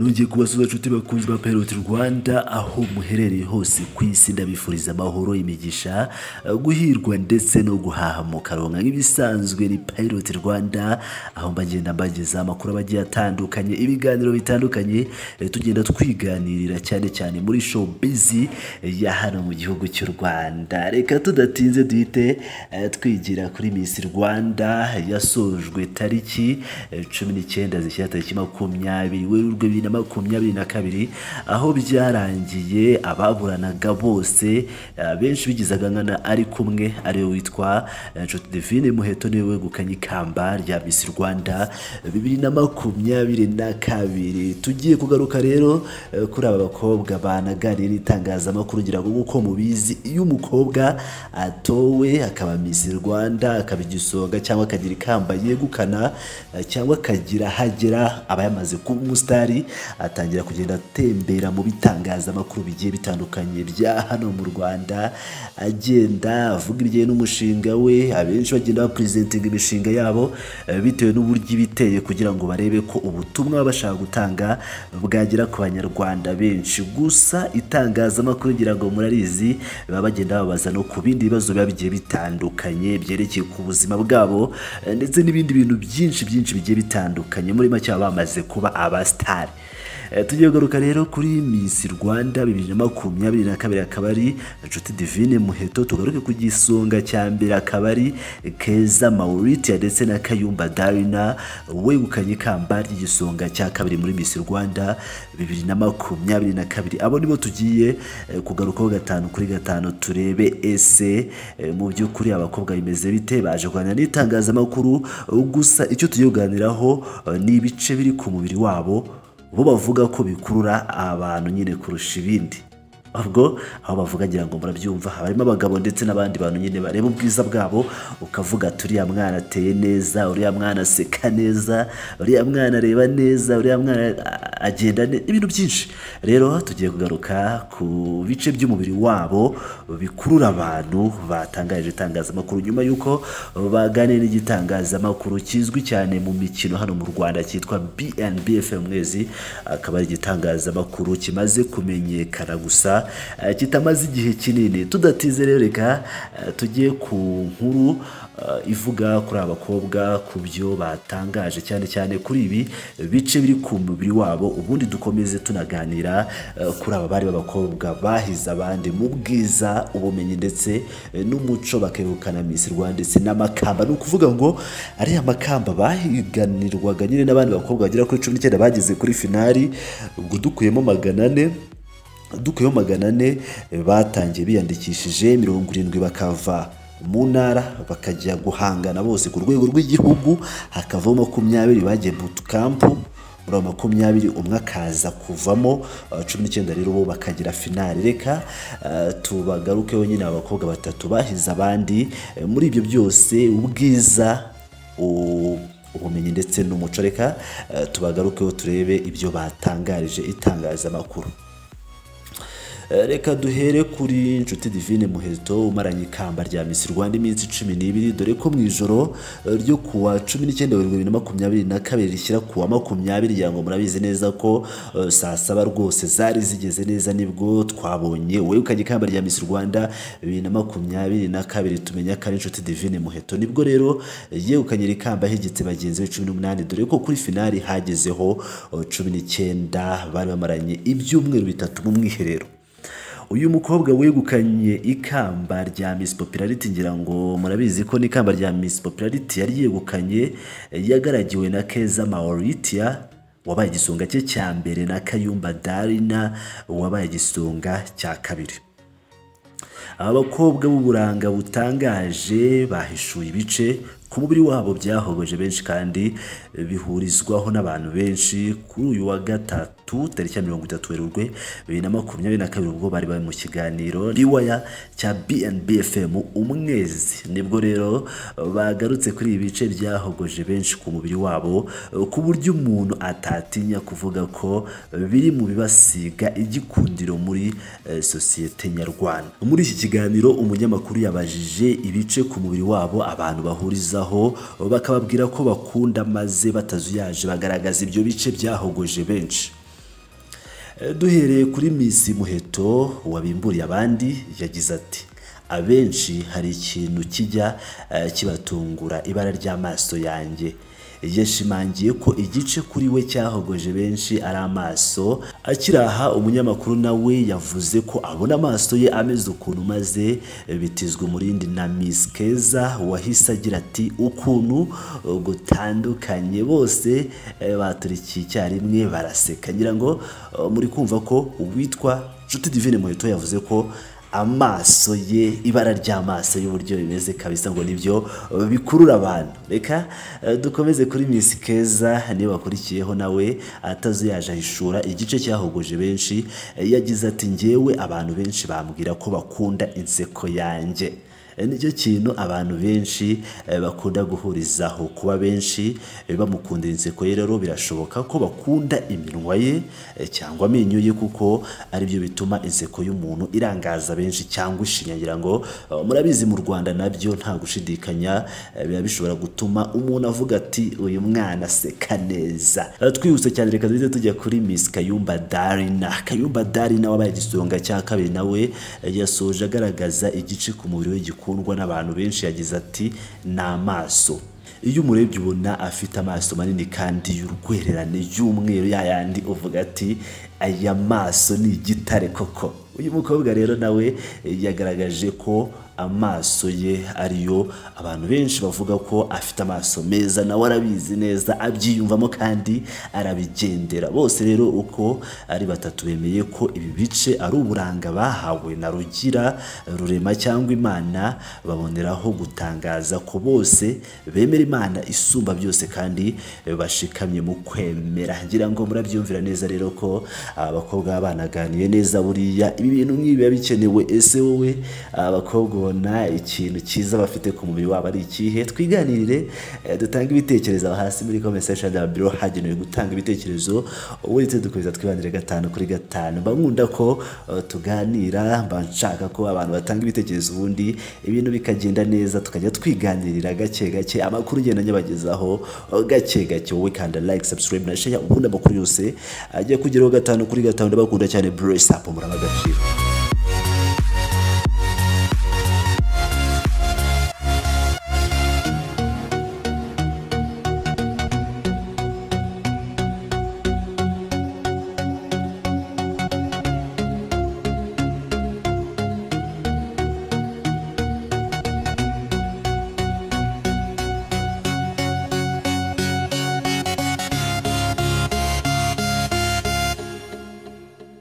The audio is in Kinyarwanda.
tugiye kubasuza nshuti bakunzwe ba Pilot Rwanda aho muherereye hose ku isi ndabifuriza amahoro imigisha guhirwa ndetse no guhaha mu karonka nk'ibisanzwe ni Pilot Rwanda aho mbagenda mbageza amakuru aba agiye atandukanye ibiganiro bitandukanye eh, tugenda twiganirira cyane cyane muri showbiz ya hano mu gihugu cy'u Rwanda reka tudatinze duhite eh, twigira kuri Miss Rwanda yasojwe tariki eh, cumi n'icyenda zishyira tariki makumyabiri werurwe bibiri na makumyabiri na kabiri aho byarangiye ababuranaga bose eh, benshi bigizaga nkana ari kumwe ariwe witwa eh, Nshuti Divine Muheto niwe wegukanye ikamba rya Miss Rwanda bibiri na makumyabiri na kabiri tugiye kugaruka rero eh, kuri aba bakobwa banaganira itangazamakuru ngira ngo nk'uko mubizi iyo umukobwa atowe akaba Miss Rwanda akaba igisonga cyangwa akagira ikamba yegukana eh, cyangwa akagira hagera aba yamaze kuba umusitari atangira kugenda atembera mu bitangazamakuru bigiye bitandukanye bya hano mu Rwanda agenda avuga ibijyanye n'umushinga we abenshi bagenda bapresentinga imishinga yabo eh, bitewe n'uburyo iba iteye kugira ngo barebe ko ubutumwa baba bashaka gutanga bwagera ku banyarwanda benshi gusa itangazamakuru ngira ngo murarizi baba bagenda babaza no ku bindi bibazo biba bigiye bitandukanye byerekeye ku buzima bwabo eh, ndetse n'ibindi bintu byinshi byinshi bigiye bitandukanye muri make baba bamaze kuba abasitari Eh, tugiye kugaruka rero kuri Miss Rwanda bibiri na makumyabiri na kabiri akaba ari Nshuti Divine Muheto tugaruke ku gisonga cya mbere akaba ari Keza Mauritius ndetse na Kayumba Darina wegukanye ikamba ry'igisonga cya kabiri muri Miss Rwanda bibiri na makumyabiri na kabiri abo nibo tugiye eh, kugarukaho gatanu kuri gatanu turebe ese eh, mu by'ukuri abakobwa bimeze bite baje kuganira n'itangazamakuru gusa icyo tugiye kuganiraho eh, ni ibice biri ku mubiri wabo bo bavuga ko bikurura abantu nyine kurusha ibindi ubwo aho bavuga ngira ngo murabyumva harimo abagabo ndetse n'abandi bantu nyine bareba ubwiza bwabo ukavuga ati uriya mwana ateye neza uriya mwana aseka neza uriya mwana areba neza uriya mwana a- agenda ne- ibintu byinshi rero tugiye kugaruka ku bice by'umubiri wabo bikurura abantu batangarije itangazamakuru nyuma y'uko baganiriye n'igitangazamakuru kizwi cyane mu mikino hano mu Rwanda cyitwa BNBFM mwezi akaba ari igitangazamakuru kimaze kumenyekana gusa eh, kitamaze igihe kinini tudatize rero reka eh, tujye ku nkuru eh, ivuga kuri aba bakobwa ku byo batangaje cyane cyane kuri ibi bice biri ku mubiri wabo ubundi dukomeze tunaganira eh, kuri aba bari b'abakobwa bahize abandi mu bwiza ubumenyi ndetse eh, n'umuco bakegukana Miss Rwanda ndetse n'amakamba ni ukuvuga ngo ariya makamba bahiganirwaga nyine n'abandi bakobwa bagera kuri cumi n'icyenda bageze kuri finali ubwo dukuyemo magana ane dukuyeho magana ane eh, batangiye biyandikishije mirongo irindwi bakava mu ntara bakajya guhangana bose ku rwego rw'igihugu hakavaho makumyabiri bagiye bootcamp muri abo makumyabiri umwe akaza kuvamo eh, cumi n'icyenda rero bo bakagira finali reka eh, tubagarukeho nyine abakobwa batatu bahize abandi eh, muri ibyo byose ubwiza u- ubumenyi ndetse n'umuco reka eh, tubagarukeho turebe ibyo batangarije itangazamakuru Eh, reka duhere kuri nshuti divine muheto umaranye ikamba rya misi rwanda iminsi cumi n'ibiri dore ko mu ijoro eh, ryo kuwa cumi n'icyenda werurwe bibiri na makumyabiri na kabiri rishyira kuwa makumyabiri rya ngo murabizi neza ko eh, saa saba rwose zari zigeze neza nibwo twabonye wegukanye ikamba rya misi rwanda bibiri na makumyabiri na kabiri tumenya ko ari nshuti divine muheto nibwo rero eh, yegukanye iri kamba hegetse bagenzi be cumi n'umunani dore ko kuri finali hagezeho eh, cumi n'icyenda bari bamaranye ibyumweru bitatu mu mwiherero uyu mukobwa wegukanye ikamba rya Miss Popularity ngira ngo murabizi ko n'ikamba rya Miss Popularity yari yegukanye eh, yagaragiwe na Keza Mauritia wabaye igisonga cye cya mbere na Kayumba Darina wabaye igisonga cya kabiri aba bakobwa b'uburanga butangaje bahishuye ibice ku mubiri wabo byahoboje benshi kandi eh, bihurizwaho n'abantu benshi kuri uyu wa gatatu tariki ya mirongo itatu werurwe bibiri na makumyabiri na kabiri ubwo bari bari mu kiganiro riwaya cya BNBFM umwezi nibwo rero eh, bagarutse kuri ibi bice byahogoje benshi ku mubiri wabo eh, ku buryo umuntu atatinya kuvuga ko eh, biri mu bibasiga igikundiro muri eh, sosiyete nyarwanda muri iki kiganiro umunyamakuru yabajije ibice ku mubiri wabo abantu bahurizaho bakababwira ko bakunda maze batazuyaje bagaragaza ibyo bice byahogoje benshi Eh, duhereye kuri Miss Muheto wabimburiye abandi yagize ati abenshi hari ikintu kijya eh, kibatungura ibara ry'amaso yanjye yashimangiye ko igice kuri we cyahogoje benshi ari amaso akiraha umunyamakuru nawe yavuze ko abona amaso ye ameze ukuntu maze bitizwa umurindi na Miss Keza wahise agira ati ukuntu uh, gutandukanye bose eh, baturikiye icyarimwe baraseka ngira ngo uh, muri kumva ko uwitwa Nshuti Divine Muheto yavuze ko amaso ye ibara ry'amaso y'uburyo bimeze kabisa ngo nibyo bikurura abantu reka eh, dukomeze kuri Miss Keza niba wakurikiyeho nawe atazuyaje ahishura igice cyahogoje benshi eh, yagize ati njyewe abantu benshi bambwira ko bakunda inseko yanjye Eh, nicyo kintu abantu benshi eh, bakunda guhurizaho kuba benshi eh, bamukundira inseko ye rero birashoboka ko bakunda iminwa ye eh, cyangwa amenyo ye kuko aribyo bituma inseko y'umuntu irangaza benshi cyangwa ishinyagira ngo eh, murabizi mu Rwanda nabyo nta gushidikanya eh, biba bishobora gutuma umuntu avuga ati uyu mwana aseka neza Eh, twihuse cyane reka duhite tujya kuri Miss Kayumba Darina Kayumba Darina wabaye igisonga cya kabiri nawe eh, yasoje agaragaza igice ku mubiri we gikundwa n'abantu benshi yagize ati ni amaso iyo umurebye ubona afite amaso manini kandi y'urwererane y'umweru ya yandi uvuga ati aya maso ni igitare koko uyu mukobwa rero nawe eh, yagaragaje ko amaso ye ariyo abantu benshi bavuga ko afite amaso meza nawe arabizi neza abyiyumvamo kandi arabigendera bose rero uko ari batatu bemeye ko ibi bice ari uburanga bahawe na rugira rurema cyangwa imana baboneraho gutangaza ko bose bemera imana isumba byose kandi bashikamye mu kwemera ngira ngo murabyumvira neza rero ko abakobwa banaganiye neza buriya ibi bintu nk'ibi biba bikenewe ese wowe abakobwa ubona ikintu cyiza bafite ku mubiri wabo ari ikihe twiganirire eh, dutange ibitekerezo aho hasi muri comment section ya biro hagenewe gutanga ibitekerezo ubu ndetse dukomeza twibanire gatanu kuri gatanu mba nkunda ko eh, tuganira mba nshaka ko abantu batanga ibitekerezo ubundi ibintu bikagenda neza tukajya twiganirira gake gake amakuru ugenda nyabagezaho eh, gake gake wowe kanda like subscribe na share ubundi amakuru yose agiye kugeraho gatanu kuri gatanu ndabakunda cyane bless up muri abagaciro